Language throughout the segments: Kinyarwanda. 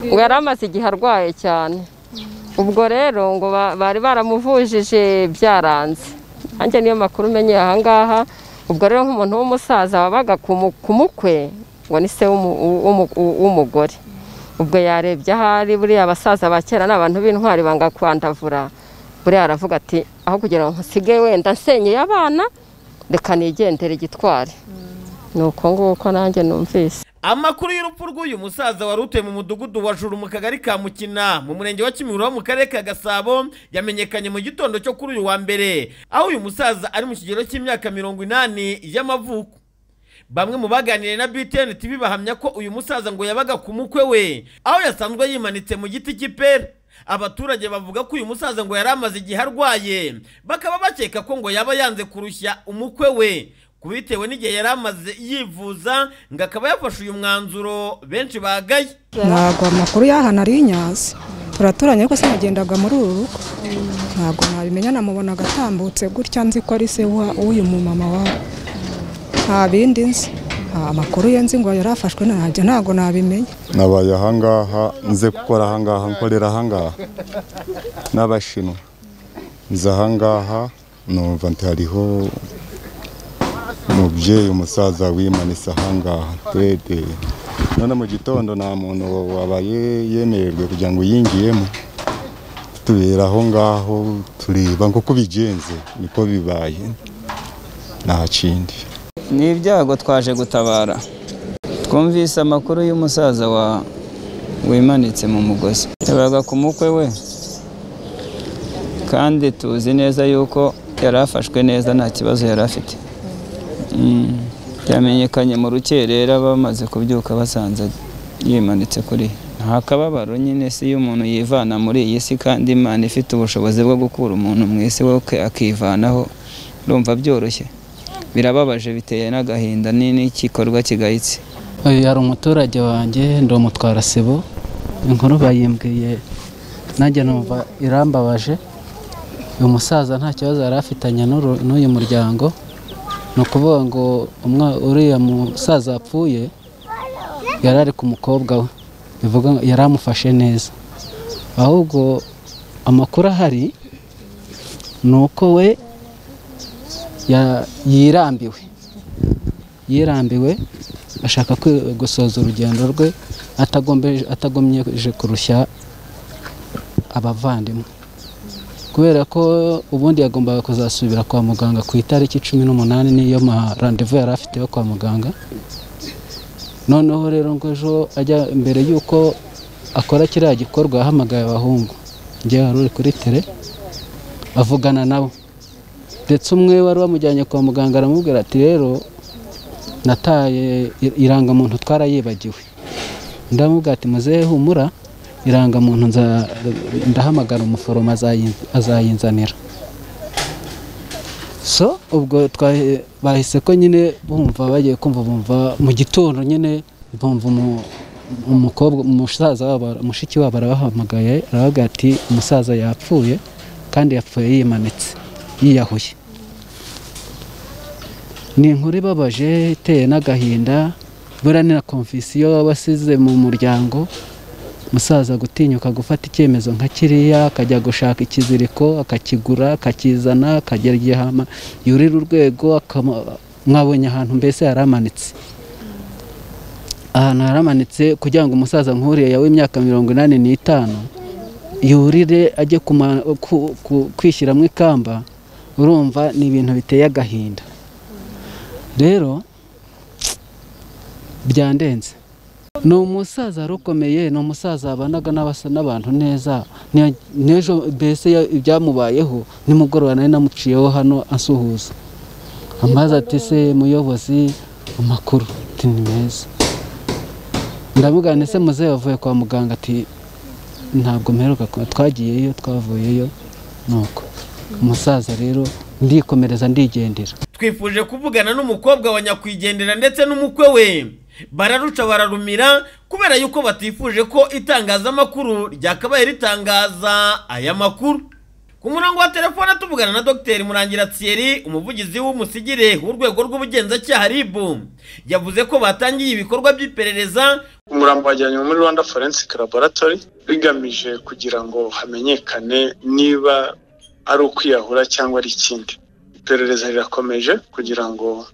ngo yari amaze igihe arwaye cyane ubwo rero ngo ba- bari baramuvujije byaranze nanjye niyo makuru umenye aha ngaha ubwo rero nk'umuntu w'umusaza wabaga ku mu- ku mukwe ngo ni se w'umu- w'umu- w'umugore ubwo yarebye ahari buriya abasaza ba kera ni abantu b'intwari banga kwandavura buriya aravuga ati aho kugira ngo nsige wenda nsenyeye abana reka nigendere gitwari ni uko nguko nanjye numvise amakuru y'urupfu rw'uyu musaza wari utuye mu mudugudu wa juru mu kagari ka mukina mu murenge wa kimihurura wo mu karere ka gasabo yamenyekanye mu gitondo cyo kuri uyu wa mbere aho uyu musaza ari mu kigero cy'imyaka mirongo inani y'amavuko bamwe mu baganiriye na btn tv bahamya ko uyu musaza ngo yabaga ku mukwe we aho yasanzwe yimanitse mu giti cy'ipera abaturage bavuga ko uyu musaza ngo yari amaze igihe arwaye bakaba bakeka ko ngo yaba yanze kurushya umukwe we kubitewe n'igihe yari amaze yivuza ngo akaba yafashe uyu mwanzuro benshi bagaye ntabwo amakuru y'ahantu ari inyazi turaturanye ariko sinagendaga muri uru rugo ntabwo nabimenya namubona agatambutse gutya nzi ko ari se wa- w'uyu mumama wawe nta bindi nzi nta makuru ye nzi ngo yarafashwe ntabyo ntabwo nabimenya nabaye ahangaha nze gukora ahangaha nkorera ahangaha n'abashinwa nze ahangaha numva nti hariho umubyeyi umusaza wimanitse ahangaha twede none mu gitondo nta muntu wabaye yemererwe kugira ngo yingiyemo tubera aho ngaho tureba ngo uko bigenze niko bibaye nta kindi ni ibyago twaje gutabara twumvise amakuru y'umusaza wa wimanitse mu mugozi yabaga ku mukwe we kandi tuzi neza yuko yari afashwe neza nta kibazo yari afite Mm. yamenyekanye mu rukerera bamaze kubyuka basanze yimanitse kuri nta kababaro nyine si iyo umuntu yivana muri iyi si kandi imana ifite ubushobozi bwo gukura umuntu mu isi we akivanaho urumva byoroshye birababaje biteye n'agahinda ni n'igikorwa kigayitse Uyu hari umuturage wanjye ndi umutwara sibo inkuru bayimbwiye nanjye numva irambabaje uyu musaza nta kibazo yari afitanye n'uru- n'uyu muryango ni ukuvuga ngo umwa- uriya musaza apfuye yari ari ku mukobwa we bivuga ngo yari amufashe neza ahubwo amakuru ahari ni uko we ya- yirambiwe yirambiwe ashaka kwi- gusoza urugendo rwe atagombeje- atagomyeje kurushya abavandimwe kubera ko ubundi yagombaga kuzasubira kwa muganga ku itariki cumi n'umunani niyo ma randevu yari afite yo kwa muganga noneho rero ngo ejo ajya mbere y'uko akora kiriya gikorwa yahamagaye abahungu njyewe wari uri kuri tere avugana nabo ndetse umwe wari wamujyanye kwa muganga aramubwira ati rero nataye i- irangamuntu twarayibagiwe ndamubwira ati muzehe humura irangamuntu nza- ndahamagara umuforomo azayin- azayinzanira so ubwo twahe- bahise ko nyine bumva bagiye kumva bumva mu gitondo nyine bumva umu- umukobwa umusaza wabo mushiki wabo arabahamagaye arababwira ati umusaza yapfuye kandi yapfuye yimanitse yiyahuye ni inkuru ibabaje iteye n'agahinda buriya ni na komfisiyo wasize mu muryango umusaza gutinyuka gufata icyemezo nka kiriya akajya gushaka ikiziriko akakigura akakizana akagera igihe hama- yurira urwego akama- mwabonye ahantu mbese yaramanitse ahantu yaramanitse kugira ngo umusaza nk'uriya yawe imyaka mirongo inani n'itanu yurire ajye kuma- ku- ku- kwishyiramo ikamba urumva ni ibintu biteye agahinda rero byandenze ni umusaza wari ukomeye ni umusaza wabanaga n'abasa n'abantu neza Ni- n'ejo mbese ya- ibyamubayeho nimugoroba nari namuciyeho hano asuhuza amaze ati se muyobozi amakuru ati ni meza ndamubwira nti se muzehe wavuye kwa muganga ati ntabwo mperuka ku- twagiyeyo twavuyeyo nuko umusaza rero ndikomereza ndigendera twifuje kuvugana n'umukobwa wa nyakwigendera ndetse n'umukwe we bararuca bararumira kubera yuko batifuje ko itangazamakuru ryakabaye ritangaza aya makuru ku murongo wa telefone tuvugana na dr murangira thierry umuvugizi w'umusigire w'urwego rw'ubugenzacyaha rib yavuze ko batangiye ibikorwa by'iperereza umurambo wajyanywe muri rwanda forensic laboratory bigamije kugira ngo hamenyekane niba ari ukwiyahura cyangwa ari ikindi iperereza rirakomeje kugira ngo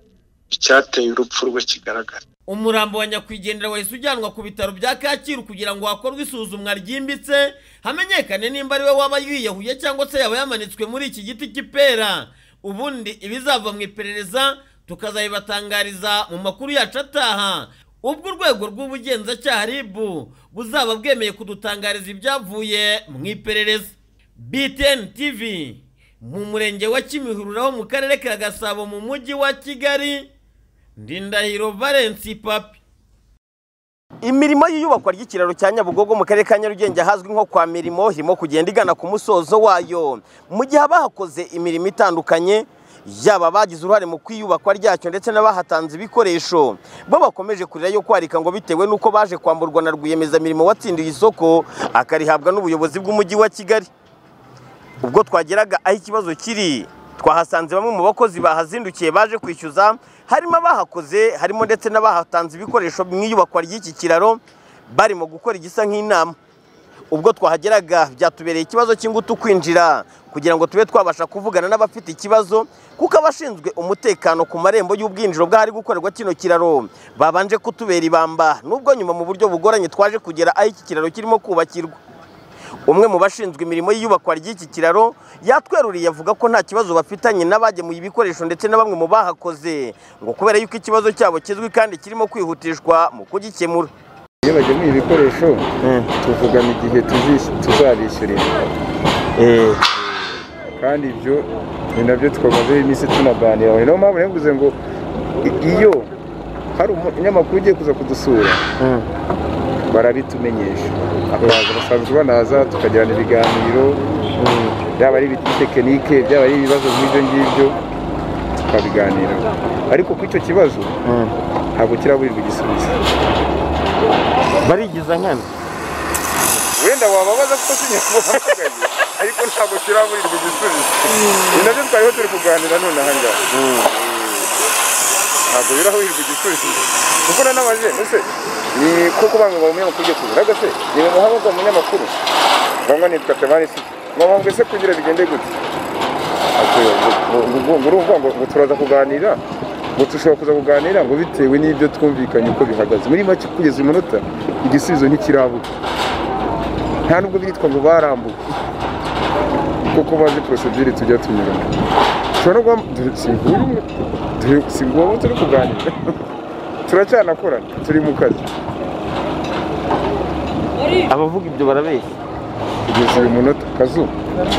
icyateye urupfu rwe kigaragare umurambo wa nyakwigendera wahise ujyanwa ku bitaro bya kacyiru kugira ngo hakorwe isuzumwa ryimbitse hamenyekane nimba ari we waba yiyahuye cyangwa se yaba yamanitswe muri iki giti cy'ipera ubundi ibizava mu iperereza tukazabibatangariza mu makuru yacu ataha ubwo urwego rw'ubugenzacyaha rib buzaba bwemeye kudutangariza ibyavuye mu iperereza btn tv mu murenge wa kimihururaho mu karere ka gasabo mu mujyi wa kigali ndindahiro valensi papi imirimo y'iyubakwa ry'ikiraro cya nyabugogo mu karere ka nyarugenge ahazwi nko kwa mirimo irimo kugenda igana ku musozo wayo mu gihe abahakoze imirimo itandukanye yaba abagize uruhare mu kwiyubakwa ryacyo ndetse n'abahatanze ibikoresho bo bakomeje kurira yo kwarika ngo bitewe n'uko baje kwamburwa na rwiyemezamirimo watsindiye isoko akarihabwa n'ubuyobozi bw'umujyi wa kigali ubwo twageraga aho ikibazo kiri twahasanze bamwe mu bakozi bahazindukiye baje kwishyuza harimo abahakoze harimo ndetse n'abahatanze ibikoresho mu iyubakwa ry'iki kiraro barimo gukora igisa nk'inama ubwo twahageraga byatubereye ikibazo cy'ingutu kwinjira kugira ngo tube twabasha kuvugana n'abafite ikibazo kuko abashinzwe umutekano ku marembo y'ubwinjiro bw'ahari gukorerwa kino kiraro babanje kutubera ibamba nubwo nyuma mu buryo bugoranye twaje kugera aho iki kiraro kirimo kubakirwa umwe mu bashinzwe imirimo y'iyubakwa ry'iki kiraro yatweruriye avuga ko nta kibazo bafitanye n'abagemuye ibikoresho ndetse na bamwe mu bahakoze ngo kubera yuko ikibazo cyabo kizwi kandi kirimo kwihutishwa mu kugikemura iyo bagemuye ibikoresho tuvugana igihe tuzis- tuzabishyurira kandi ibyo ni nabyo twamazeho iminsi tunaganira niyo mpamvu yavuze ngo i- iyo hari umunyamakuru ugiye kuza kudusura barabitumenyesha akaza basanzwe banaza tukagirana ibiganiro byaba ari ibitekinike byaba ari ibibazo nk'ibyo ngibyo tukabiganiraho ariko ku icyo kibazo ntabwo kiraburirwa igisubizo barigiza nkana wenda wababaza ko sinyamuhamagaye ariko ntabwo kiraburirwa igisubizo ni nabyo twariho turi kuganira none aha ngaha ntabwo birahurirwa igisubizo kuko nanabajije ese ni kuko bamwe baba umunyamakuru ugiye kuzura agase ni mu muhanga wa munyamakuru bamwe nitwa tabari si mwabambwe se kugira bigende gute Ati, ngo- ngo- ngo- ngo urumva ngo ngo turaza kuganira ngo dushobora kuza kuganira ngo bitewe n'ibyo twumvikanye uko bihagaze muri make kugeza umunota igisubizo ntikirabuka nta nubwo bitwa ngo barambuwe kuko bazi porosedire tujya tunyuramo ushobora no guham- dore si ngombwa dore si ngombwa turi kuganira turacyanakorana turi mu kazi abavuga ibyo barabeshya kugeza uyu munota kazuba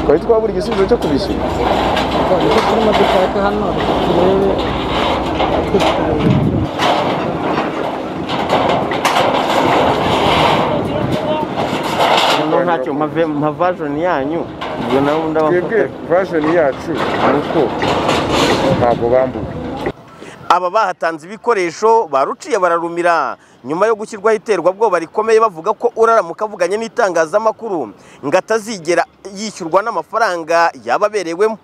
twari twabura igisubizo cyo kubishyura noneho ntacyo mpavajoni yanyu ubwo nawe ubundi twebwe abafata vajeni yacu ni uko ntabwo bambuwe aba bahatanze ibikoresho baruciye bararumira nyuma yo gushyirwaho iterwabwoba rikomeye bavuga ko uraramuka avuganye n'itangazamakuru ngo atazigera yishyurwa n'amafaranga yababerewemo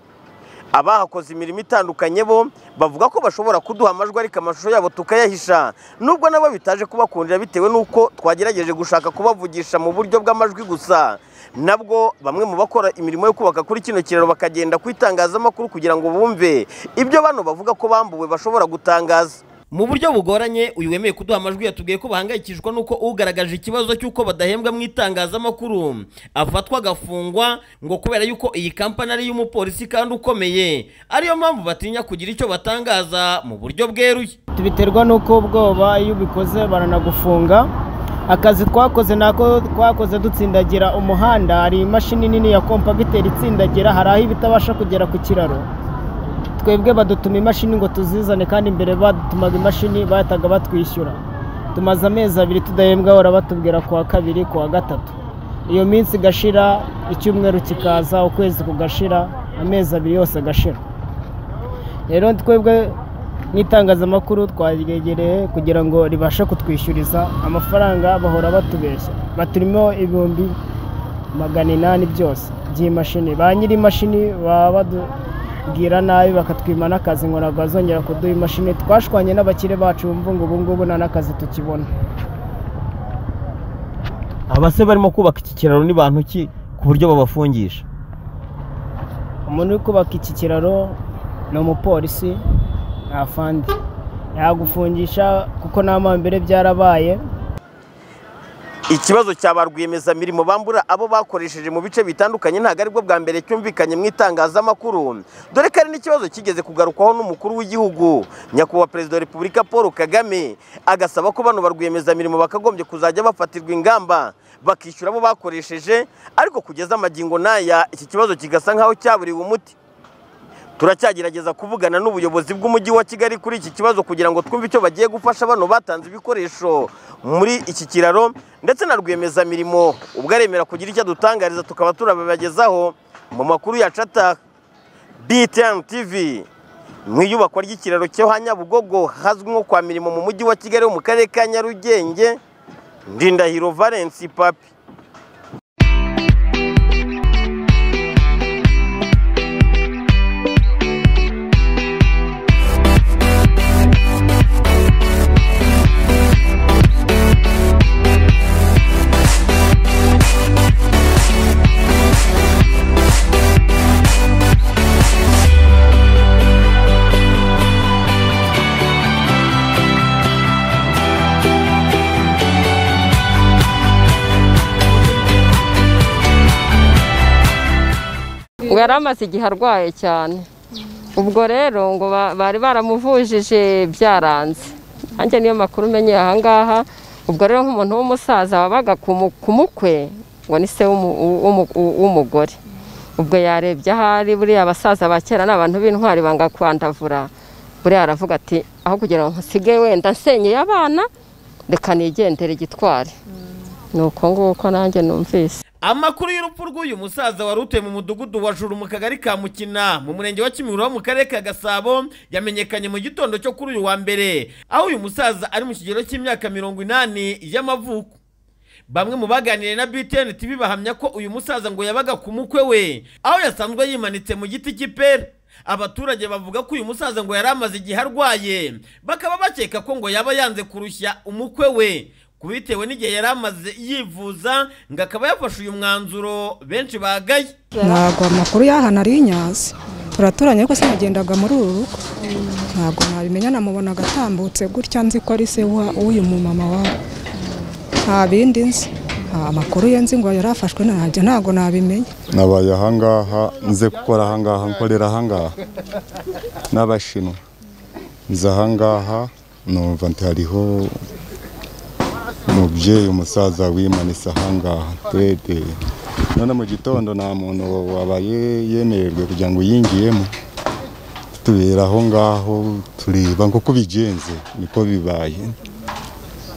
abahakoze imirimo itandukanye bo bavuga ko bashobora kuduha amajwi ariko amashusho yabo tukayahisha nubwo nabo bitaje kubakundira bitewe n'uko twagerageje gushaka kubavugisha mu buryo bw'amajwi gusa nabwo bamwe mu bakora imirimo yo kubaka kuri kino kiraro bakagenda ku itangazamakuru kugira ngo bumve ibyo bano bavuga ko bambuwe bashobora gutangaza mu buryo bugoranye uyu wemeye kuduha amajwi yatubwiye ko bahangayikishwa n'uko ugaragaje ikibazo cy'uko badahembwa mu itangazamakuru afatwa agafungwa ngo kubera yuko iyi kampani ari iy'umupolisi kandi ukomeye ariyo mpamvu batinya kugira icyo batangaza mu buryo bweruye biterwa n'uko ubwoba iyo ubikoze baranagufunga akazi twakoze nako twakoze dutsindagira umuhanda hari imashini nini ya kompagiteri itsindagira hari aho ibitabasha kugera ku kiraro twebwe badutuma imashini ngo tuzizane kandi mbere badutumaga imashini bahitaga batwishyura tumaze amezi abiri tudahembwa barabatubwira kuwa kabiri kuwa gatatu iyo minsi igashira icyumweru kikaza ukwezi kugashira amezi abiri yose agashira rero twebwe n'itangazamakuru twaryegereye kugira ngo ribashe kutwishyuriza amafaranga bahora batubeshya baturimo ibihumbi magana inani byose by'imashini ba nyir'imashini baba badubwira nabi bakatwima n'akazi ngo ntabwo bazongera kuduha imashini twashwanye n'abakire bacu bumva ngo ubu ngubu nta n'akazi tukibona abase barimo kubaka iki kiraro ni bantu ki ku buryo babafungisha umuntu uri kubaka iki kiraro ni umupolisi nta fandi yagufungisha kuko n'amambere byarabaye ikibazo cya ba rwiyemezamirimo bambura abo bakoresheje mu bice bitandukanye ntabwo aribwo bwa mbere cyumvikanye mu itangazamakuru dore ko ari n'ikibazo kigeze kugarukwaho n'umukuru w'igihugu nyakubahwa perezida wa repubulika paul kagame agasaba ko bano ba rwiyemezamirimo bakagombye kuzajya bafatirwa ingamba bakishyura abo bakoresheje ariko kugeza amagingo n'aya iki kibazo kigasa nk'aho cyaburiwe umuti turacyagerageza kuvugana n'ubuyobozi bw'umujyi wa kigali kuri iki kibazo kugira ngo twumve icyo bagiye gufasha bano batanze ibikoresho muri iki kiraro ndetse na rwiyemezamirimo ubwo aremera kugira icyo adutangariza tukaba turabibagezaho mu makuru yacu ataha btn tv mu iyubakwa ry'ikiraro cyo hanyabugogo hazwi nko kwa mirimo mu mujyi wa kigali ho mu karere ka nyarugenge ndindahiro valence papi ngo yari amaze igihe arwaye cyane ubwo rero ngo ba- bari baramuvujije byaranze nanjye niyo makuru umenyeye aha ngaha ubwo rero nk'umuntu w'umusaza wabaga ku mu- ku mukwe ngo ni se w'umu- w'umu- w'umugore ubwo yarebye ahari buriya abasaza ba kera ni abantu b'intwari banga kwandavura buriya aravuga ati aho kugira ngo nsige wenda nsenyeye abana reka nigendere gitwari ni uko nguko nanjye numvise amakuru y'urupfu rw'uyu musaza wari utuye mu mudugudu wa juru mu kagari ka mukina mu murenge wa kimihurura mu karere ka gasabo yamenyekanye mu gitondo cyo kuri uyu wa mbere aho uyu musaza ari mu kigero cy'imyaka mirongo inani y'amavuko bamwe mu baganiriye na btn tv bahamya ko uyu musaza ngo yabaga ku mukwe we aho yasanzwe yimanitse mu giti cy'ipera abaturage bavuga ko uyu musaza ngo yari amaze igihe arwaye bakaba bakeka ko ngo yaba yanze kurushya umukwe we kubitewe n'igihe yari amaze yivuza ngo akaba yafashe uyu mwanzuro benshi bagaye ntabwo amakuru y'aha nari nyazi turaturanye ariko sinagendaga muri uru rugo ntabwo nabimenya namubona agatambutse gutya nzi ko ari se wa- w'uyu mumama wabo nta bindi nzi nta makuru ye nzi ngo yari afashwe ntabyo ntabwo nabimenya nabaye ahangaha nze gukora ahangaha nkorera ahangaha n'abashinwa nze ahangaha numva nti hariho umubyeyi umusaza wimanitse ahangaha twete none mu gitondo nta muntu wabaye yemererwe kugira ngo yingiyemo tubera aho ngaho tureba nk'uko bigenze niko bibaye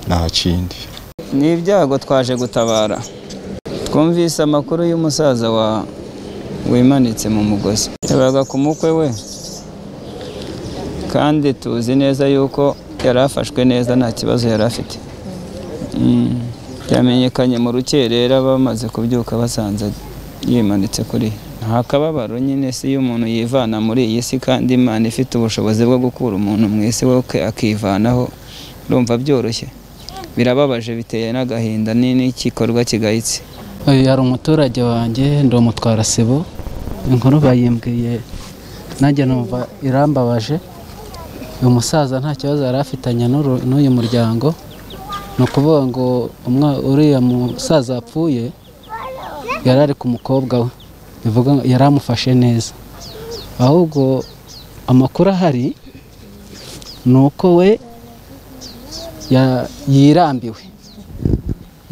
nta kindi ni ibyago twaje gutabara twumvise amakuru y'umusaza wa wimanitse mu mugozi yabaga ku mukwe we kandi tuzi neza yuko yari afashwe neza nta kibazo yari afite Mm. yamenyekanye mu rukerera bamaze kubyuka basanze yimanitse kuri nta kababaro nyine si iyo umuntu yivana muri iyi si kandi imana ifite ubushobozi bwo gukura umuntu mu isi we akivanaho urumva byoroshye birababaje biteye n'agahinda ni n'igikorwa kigayitse Uyu hari umuturage wanjye ndi umutwara sibo inkuru bayimbwiye nanjye numva irambabaje uyu musaza nta kibazo yari afitanye n'uru- n'uyu muryango ni ukuvuga ngo umwa- uriya musaza yapfuye yari ari ku mukobwa we bivuga ngo yari amufashe neza ahubwo amakuru ahari ni uko we ya- yirambiwe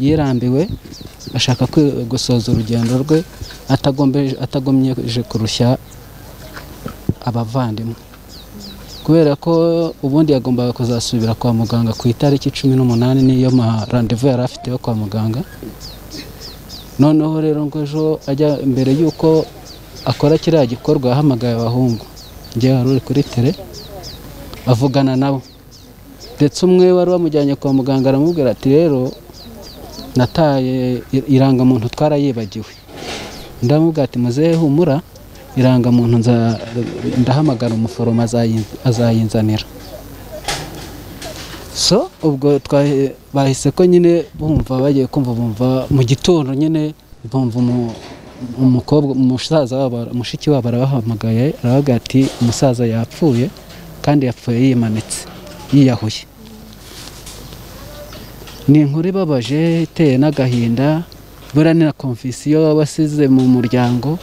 yirambiwe ashaka kwi- gusoza urugendo rwe atagombeje- atagomyeje kurushya abavandimwe kubera ko ubundi yagombaga kuzasubira kwa muganga ku itariki cumi n'umunani niyo ma randevu yari afite yo kwa muganga noneho rero ngo ejo ajya mbere y'uko akora kiriya gikorwa yahamagaye abahungu njye wari uri kuri tere avugana nabo ndetse umwe wari wamujyanye kwa muganga aramubwira ati rero nataye i- irangamuntu twarayibagiwe ndamubwira ati muzehe humura irangamuntu nza- ndahamagara umuforomo azayi- azayinzanira so ubwo twa- bahise ko nyine bumva bagiye kumva bumva mu gitondo nyine bumva umu- umukobwa umusaza wabo mushiki wabo arabahamagaye aravuga ati umusaza yapfuye kandi yapfuye yimanitse yiyahuye ni inkuru ibabaje iteye n'agahinda buriya ni na komfisiyo wasize mu muryango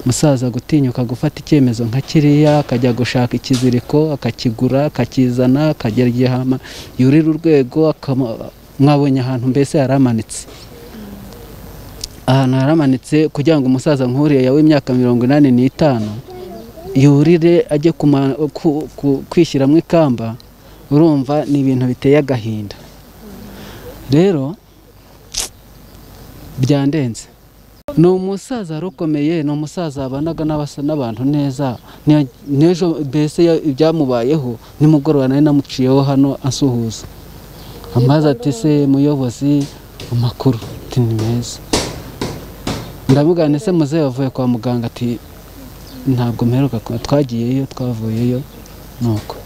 umusaza gutinyuka gufata icyemezo nka kiriya akajya gushaka ikiziriko akakigura akakizana akagera igihe hama- yurira urwego akama- mwabonye ahantu mbese haramanitse ahantu haramanitse kugira ngo umusaza nkuriya yawe imyaka mirongo inani n'itanu yurire ajye kuma- ku- ku- kwishyiramo ikamba urumva ni ibintu biteye agahinda rero byandenze ni umusaza wari ukomeye ni umusaza wabanaga n'abasa n'abantu neza Ni- n'ejo mbese ya- ibyamubayeho nimugoroba nari namuciyeho hano asuhuza amaze ati se muyobozi amakuru ati ni meza ndavuga nti se muzehe wavuye kwa muganga ati ntabwo mperuka kuba twagiyeyo twavuyeyo nuko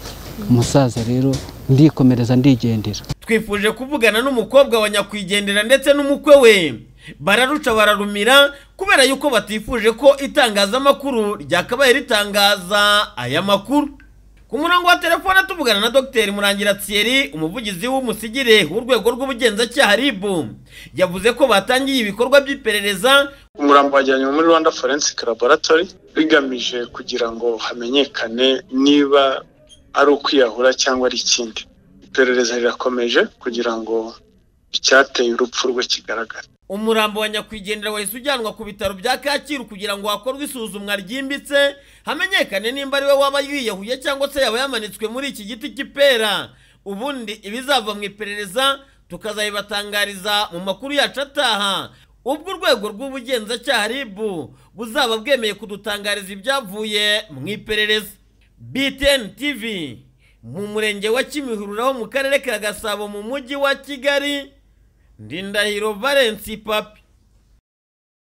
umusaza rero ndikomereza ndigendera twifuje kuvugana n'umukobwa wa nyakwigendera ndetse n'umukwe we bararuca bararumira kubera yuko batifuje ko itangazamakuru ryakabaye ritangaza aya makuru ku murongo wa telefone tuvugana na dr murangira thierry umuvugizi w'umusigire w'urwego rw'ubugenzacyaha rib yavuze ko batangiye ibikorwa by'iperereza umurambo wajyanywe muri rwanda forensic laboratory bigamije kugira ngo hamenyekane niba ari ukwiyahura cyangwa ari ikindi iperereza rirakomeje kugira ngo icyateye urupfu rwe kigaragare umurambo wa nyakwigendera wahise ujyanwa ku bitaro bya kacyiru kugira ngo hakorwe isuzumwa ryimbitse hamenyekane nimba ari we waba yiyahuye cyangwa se yaba yamanitswe muri iki giti cy'ipera ubundi ibizava mu iperereza tukazabibatangariza mu makuru yacu ataha ubwo urwego rw'ubugenzacyaha rib buzaba bwemeye kudutangariza ibyavuye mu iperereza btn tv mu murenge wa kimihurura ho mu karere ka gasabo mu mujyi wa kigali Ndindahiro Valence Papi